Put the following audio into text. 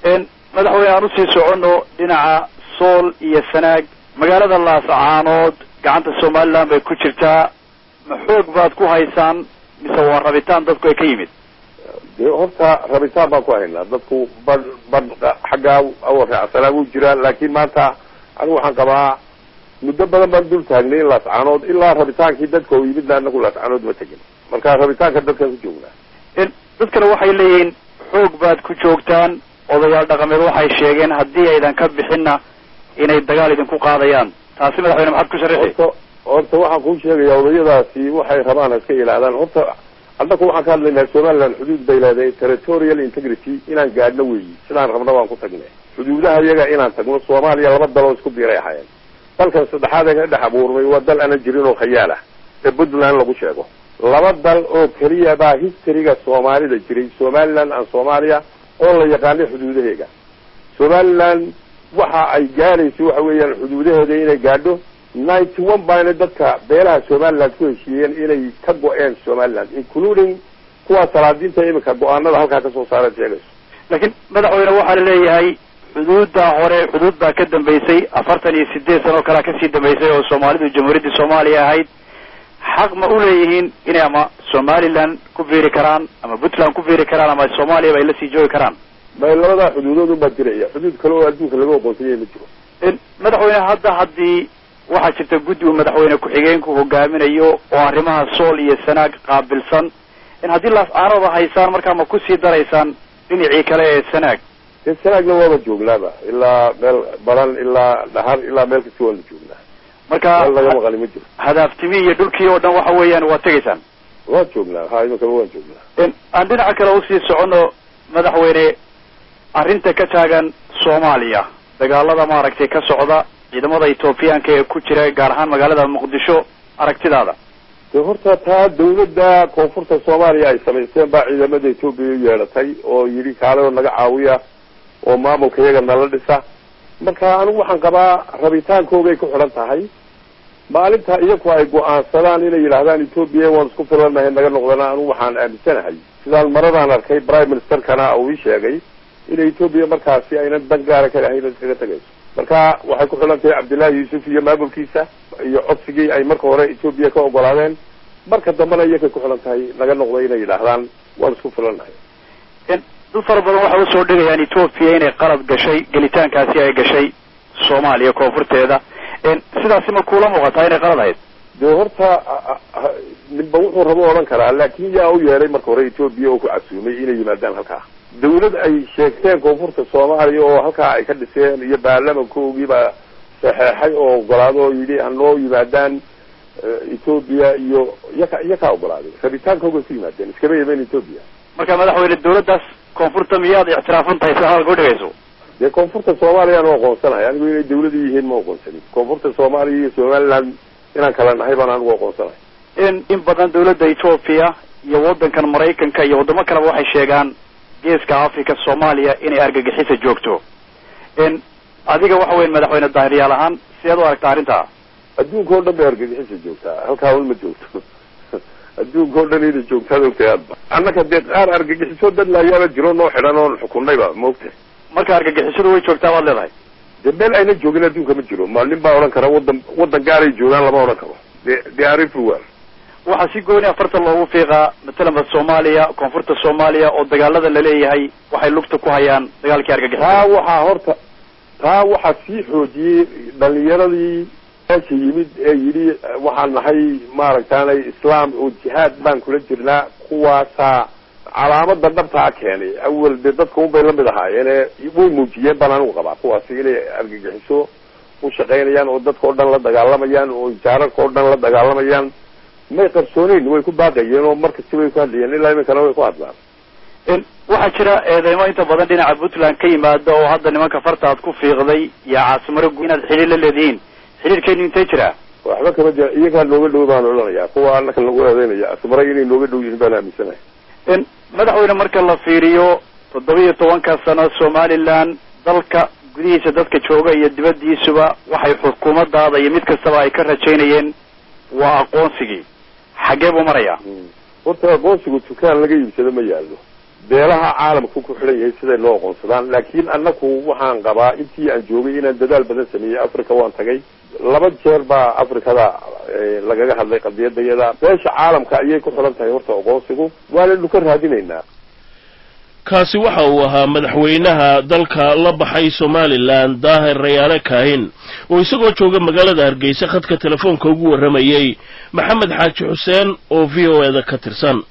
madaxweyne aan usii socono dhinaca sool iyo sanaag magaalada laascaanood gacanta somaliland bay ku jirtaa ma xoog baad ku haysaan mise waa rabitaan dadku ay ka yimid dee horta rabitaan baan ku haynaa dadku bad bad xaggaa awarraacsanaa wuu jiraa laakiin maanta anigu waxaan qabaa muddo badan baan dul taagnay in laascaanood ilaa rabitaankii dadka oo yimidna anagu laascaanood ma tegin marka rabitaanka dadkaan ku joognaa dadkana waxay leeyihiin xoog baad ku joogtaan odayaal dhaqameed waxay sheegeen haddii aydan ka bixinna inay dagaal idinku qaadayaan taasi madaxweyne maxaad ku sharaxi horta horta waxaan kuu sheegayaa odayadaasi waxay rabaan ha iska ilaadaan horta annaku waxaan ka hadlaynaa somaliland xuduud bay leedahay territorial integrity inaan gaadhno weeyi sidaan rabna waan ku tagnay xuduudaha iyaga inaan tagno soomaaliya laba daloo isku biiray ahaayeen dalkan saddexaad ee ka dhex abuurmay waa dal aanan jirin oo khayaal ah ee puntland lagu sheego laba dal oo keliya baa historyga soomaalida jiray somaliland aan soomaaliya oo la yaqaanay xuduudaheega somaliland waxa ay gaadhayso waxa weeyaan xuduudaheeda inay gaadho ninety one baana dadka beelaha somaliland ku heshiiyeen inay ka go-een somaliland including kuwa salaadiinta iminka go-aanada halkaa kasoo saareen sheegayso laakiin madaxweyne waxaa la leeyahay xuduudda hore xuduud baa ka dambeysay afartan iyo sideed sano kalea kasii dambeysay oo soomaalidu jamhuuriyaddii soomaaliya ahayd xaq ma u leeyihiin inay ama somaliland ku biiri karaan ama puntland ku biiri karaan ama soomaaliya ba ay la sii joogi karaan may labadaa xuduudood unbaa jiraya xuduud kale oo adduunka laga aqoonsanyay ma jiro madaxweyne hadda haddii waxaa jirta guddi uu madaxweyne ku-xigeenku hogaaminayo oo arrimaha sool iyo sanaag qaabilsan in haddii laas-aanooda haysaan markaa ma kusii daraysaan dhinacii kale ee sanaag dee sanaagna waaba joognaaba ilaa meel baran ilaa dhahar ilaa meel kasti waanu joognaa marka meel laga maqali ma jiro hadaaftimi iyo dhulkii oo dhan waxa weeyaan waad tegaysaan waan joognaa ha iminkaba waan joognaa aan dhinaca kale usii socono madaxweyne arrinta ka taagan soomaaliya dagaalada maaragtay ka socda ciidamada etoobiyaanka ee ku jira gaar ahaan magaalada muqdisho aragtidaada dee horta taa dawladda koonfurta soomaaliya ay samaysteen baa ciidamada etoobiya u yeedhatay oo yidhi kaale oo naga caawiya oo maamulka iyaga nala dhisa marka anigu waxaan qabaa rabitaankoogay ku xidhan tahay maalinta iyaku ay go-aansadaan inay yidhaahdaan etoobiya waan isku filanahay naga noqdana anigu waxaan aaminsanahay sidaan maradaan arkay prime ministerkana uu ii sheegay in etoobiya markaasi aynan dan gaara ka lahayn iskaga tegayso marka waxay ku xidhan tahay cabdillahi yuusuf iyo maamulkiisa iyo codsigii ay marka hore etoobiya ka ogolaadeen marka dambena iyakay ku xidhan tahay naga noqda inay yidhaahdaan waan isku filanahay dad fara badan waxay usoo dhigayaan etoobiya inay qalad gashay gelitaankaasi ay gashay soomaaliya koonfurteeda sidaasi ma kuula muuqataa inay qalad ahayd dee horta ninba wuxuu rabo odhan karaa laakin yaa u yeedhay marka hore etoobiya oo ku casuumay inay yimaadaan halkaa dawlad ay sheegteen koonfurta soomaaliya oo halkaa ay ka dhiseen iyo baarlamankoogii baa saxeexay oo ogolaado oo yidhi hanoo yimaadaan etoobiya iyo iyaka iyakaa ogolaaday rabitaankooga ku yimaadeen iskama yimaen etoobiya marka madaxweyne dawladdaas koonfurta miyaad ictiraafan tahay sida hadalka udhigayso dee koonfurta soomaaliya anu aqoonsanahay anigu inay dawlada yihiin ma aqoonsanin koonfurta soomaaliya iyo somaliland inaan kala nahay baan anigu aqoonsanahay in in badan dawladda etoobiya iyo waddankan maraykanka iyo waddamo kaleba waxay sheegaan geeska africa soomaaliya inay argagixisa joogto in adiga waxa weya madaxweyne daahiryaal ahaan sideed u aragta arrintaa adduunka o dhan bay argagixisa joogtaa halkaa un ma joogto adduunka o dhan inay joogtaad ogtahay adba annaka dee qaar argagixiso dad laayaaba jiro noo xidhan oon xukunnayba maogtahay marka argagixisadu way joogtaa baad leedahay dee meel ayna joogin adduunka ma jiro ma nin baa odhan kara waddan waddan gaaray joogaan lama odhan karo de they are everywhere waxaa si gooni afartan loogu fiiqaa matalanba soomaaliya koonfurta soomaaliya oo dagaalada laleeyahay waxay lugta ku hayaan dagaalkii argagixisada taa waxaa horta taa waxaa sii xoojiyey dhalinyaradii meesha yimid ee yidhi waxaan nahay maaragtaanay islaam oo jihaad baan kula jirnaa kuwaasaa calaamada dhabtaa keenay awel dee dadka unbay lamid ahaayeene way muujiyeen baan anigu qabaa kuwaasi inay argagixiso u shaqaynayaan oo dadka o dhan la dagaalamayaan oo jaararka o dhan la dagaalamayaan may qarsooneyn way ku baaqayeen oo markasti way ku hadlayeen ilaa iminkana way ku hadlaan waxaa jira eedeymo inta badan dhinaca puntland ka yimaada oo hadda nimanka farta aad ku fiiqday iyo caasimaro gu inaad xidhiir la leedihiin xidhiirkeenu intee jiraa waxba kama jira iyagaa nooga dhow baan odhanaya kuwa anaka lagu eedeynaya asmara inay nooga dhow yihiin baan aaminsanahay madaxweyne marka la fiiriyo toddoba iyo tobanka sano somaliland dalka gudihiisa dadka jooga iyo dibadiisuba waxay xukuumadaada iyo mid kastaba ay ka rajaynayeen waa aqoonsigii xaggee buu marayaa horta aqoonsigu dukaan laga iibsado ma yaallo beelaha caalamku ku xidhan yahay siday noo aqoonsadaan laakiin annaku waxaan qabaa intii aan joogay inaan dadaal badan sameeyey africa waan tagay laba jeer baa africada lagaga hadlay qadiyadayada beesha caalamka ayay ku xidhan tahay horta aqoonsigu waanaynu ka raadinaynaa kaasi waxa uu ahaa madaxweynaha dalka la baxay somalilan daahir rayaale kaahin oo isagoo jooga magaalada hargeysa khadka telefoonka ugu warramayey maxamed xaaji xuseen oo v o e da ka tirsan